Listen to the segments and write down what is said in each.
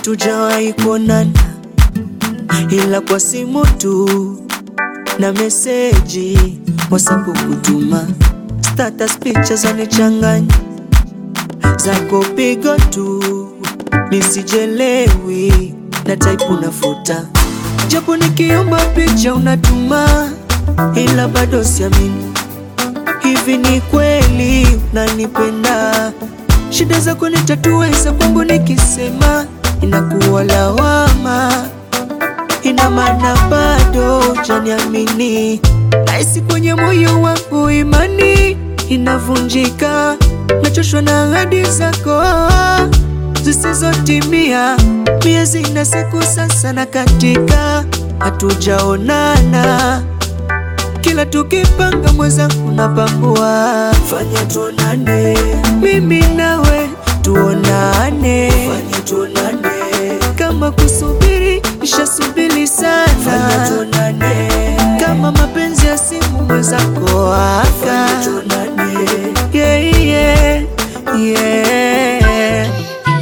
hatujawahi kuonana, ila kwa simu tu na meseji WhatsApp kutuma, status picha zanichanganya, zako pigo tu nisijelewi, na type unafuta, japo nikiomba picha unatuma, ila bado siamini Hivi ni kweli unanipenda? Shida zako nitatuweza, kwangu nikisema inakuwa lawama. Ina maana bado hujaniamini, nahisi kwenye moyo wangu imani inavunjika, nachoshwa na ahadi zako zisizotimia. Miezi na siku sasa na katika, hatujaonana kila tukipanga mwenzangu napambua, fanya tuonane, mimi nawe tuonane, fanya tuonane, kama kusubiri nishasubiri sana, fanya tuonane, kama mapenzi ya simu mwenzako aka, fanya tuonane, yeah, yeah, yeah.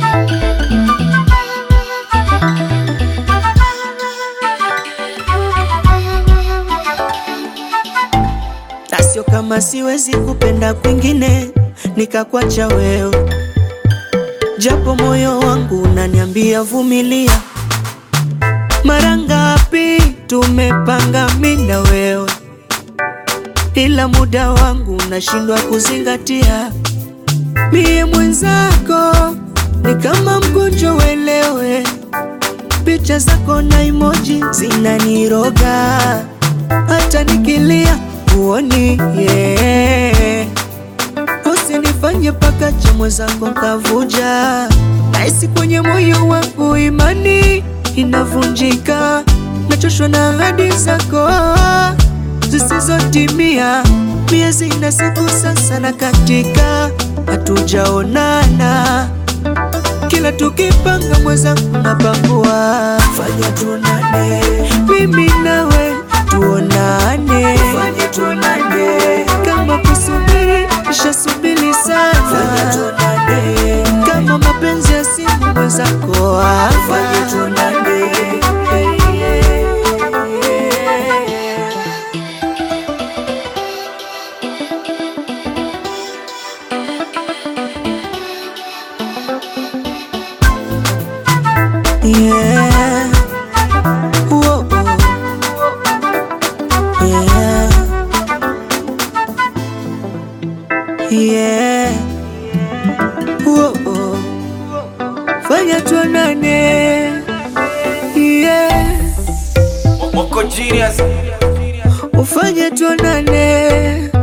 na sio kama siwezi kupenda kwingine nikakwacha wewe, japo moyo wangu unaniambia vumilia. Mara ngapi tumepanga mimi na wewe, ila muda wangu unashindwa kuzingatia. Mie mwenzako ni kama mgonjwa, uelewe. Picha zako na emoji zinaniroga, hata nikilia uoni yeah. Usinifanye paka cha mwenzako kavuja, nahisi kwenye moyo wangu imani inavunjika, nachoshwa na ahadi zako zisizotimia. Miezi na siku sasa na katika, hatujaonana kila tukipanga mwenzangu napambua, fanya tuonane, mimi nawe tuonane, fanya tuonane, kama kusubiri nishasubiri sana, fanya tuonane, kama mapenzi ya simu mwenzako hapa, fanya tuonane. Yeah. Whoa. Yeah. Yeah. Whoa. Fanya tuonane. Yeah. Wako genius Ufanye tuonane.